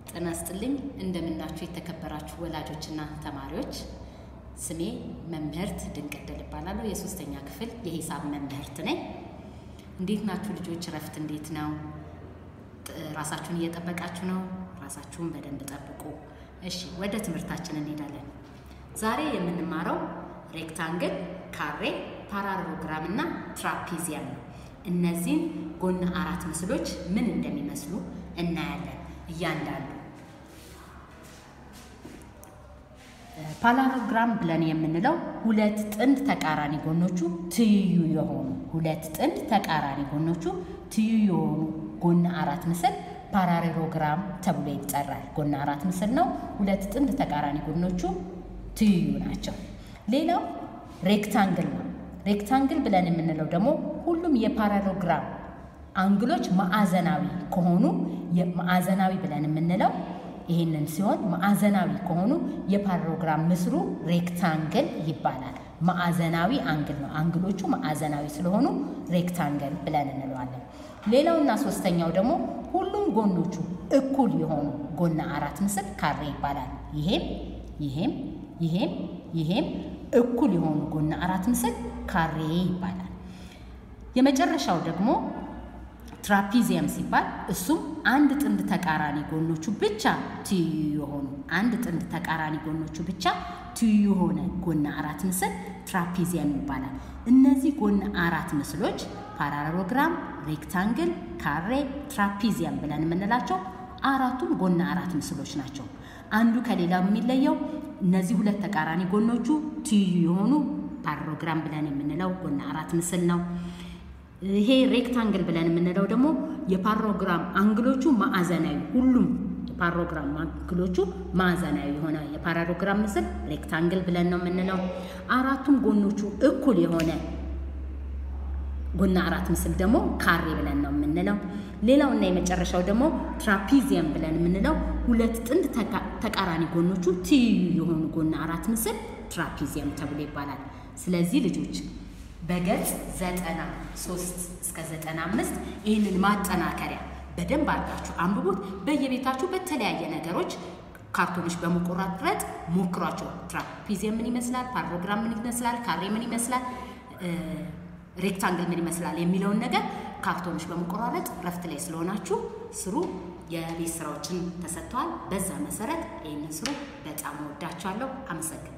ጤና ይስጥልኝ እንደምናችሁ የተከበራችሁ ወላጆችና ተማሪዎች። ስሜ መምህርት ድንቅድል እባላለሁ። የሶስተኛ ክፍል የሂሳብ መምህርት ነኝ። እንዴት ናችሁ ልጆች? እረፍት እንዴት ነው? ራሳችሁን እየጠበቃችሁ ነው? ራሳችሁን በደንብ ጠብቁ። እሺ፣ ወደ ትምህርታችን እንሄዳለን። ዛሬ የምንማረው ሬክታንግል፣ ካሬ፣ ፓራሎግራም እና ትራፒዚየም ነው። እነዚህን ጎን አራት ምስሎች ምን እንደሚመስሉ እናያለን። እያንዳንዱ ፓራሎግራም ብለን የምንለው ሁለት ጥንድ ተቃራኒ ጎኖቹ ትይዩ የሆኑ ሁለት ጥንድ ተቃራኒ ጎኖቹ ትይዩ የሆኑ ጎን አራት ምስል ፓራሌሎግራም ተብሎ ይጠራል። ጎን አራት ምስል ነው። ሁለት ጥንድ ተቃራኒ ጎኖቹ ትይዩ ናቸው። ሌላው ሬክታንግል ነው። ሬክታንግል ብለን የምንለው ደግሞ ሁሉም የፓራሎግራም አንግሎች ማዕዘናዊ ከሆኑ ማዕዘናዊ ብለን የምንለው ይህንን ሲሆን ማዕዘናዊ ከሆኑ የፓራሎግራም ምስሉ ሬክታንግል ይባላል። ማዕዘናዊ አንግል ነው። አንግሎቹ ማዕዘናዊ ስለሆኑ ሬክታንግል ብለን እንለዋለን። ሌላውና ሶስተኛው ደግሞ ሁሉም ጎኖቹ እኩል የሆኑ ጎና አራት ምስል ካሬ ይባላል። ይሄም ይሄም ይሄም ይሄም እኩል የሆኑ ጎና አራት ምስል ካሬ ይባላል። የመጨረሻው ደግሞ ትራፒዚየም ሲባል እሱም አንድ ጥንድ ተቃራኒ ጎኖቹ ብቻ ትይዩ የሆኑ አንድ ጥንድ ተቃራኒ ጎኖቹ ብቻ ትይዩ የሆነ ጎና አራት ምስል ትራፒዚየም ይባላል። እነዚህ ጎና አራት ምስሎች ፓራሎግራም፣ ሬክታንግል፣ ካሬ፣ ትራፒዚየም ብለን የምንላቸው አራቱም ጎና አራት ምስሎች ናቸው። አንዱ ከሌላው የሚለየው እነዚህ ሁለት ተቃራኒ ጎኖቹ ትይዩ የሆኑ ፓራሎግራም ብለን የምንለው ጎና አራት ምስል ነው። ይሄ ሬክታንግል ብለን የምንለው ደግሞ የፓራሎግራም አንግሎቹ ማዕዘናዊ ሁሉም የፓራሎግራም አንግሎቹ ማዕዘናዊ የሆነ የፓራሎግራም ምስል ሬክታንግል ብለን ነው የምንለው። አራቱም ጎኖቹ እኩል የሆነ ጎና አራት ምስል ደግሞ ካሬ ብለን ነው የምንለው። ሌላው እና የመጨረሻው ደግሞ ትራፒዚየም ብለን የምንለው ሁለት ጥንድ ተቃራኒ ጎኖቹ ትይዩ የሆኑ ጎና አራት ምስል ትራፒዚየም ተብሎ ይባላል። ስለዚህ ልጆች በገጽ ዘጠና ሶስት እስከ ዘጠና አምስት ይህንን ማጠናከሪያ በደንብ አድርጋችሁ አንብቡት። በየቤታችሁ በተለያየ ነገሮች ካርቶኖች በመቆራረጥ ሞክሯቸው። ትራፒዚየም ምን ይመስላል፣ ፓራሎግራም ምን ይመስላል፣ ካሬ ምን ይመስላል፣ ሬክታንግል ምን ይመስላል የሚለውን ነገር ካርቶኖች በመቆራረጥ ረፍት ላይ ስለሆናችሁ ስሩ። የቤት ስራዎችን ተሰጥተዋል። በዛ መሰረት ይህንን ስሩ። በጣም ወዳችኋለሁ። አመሰግናለሁ።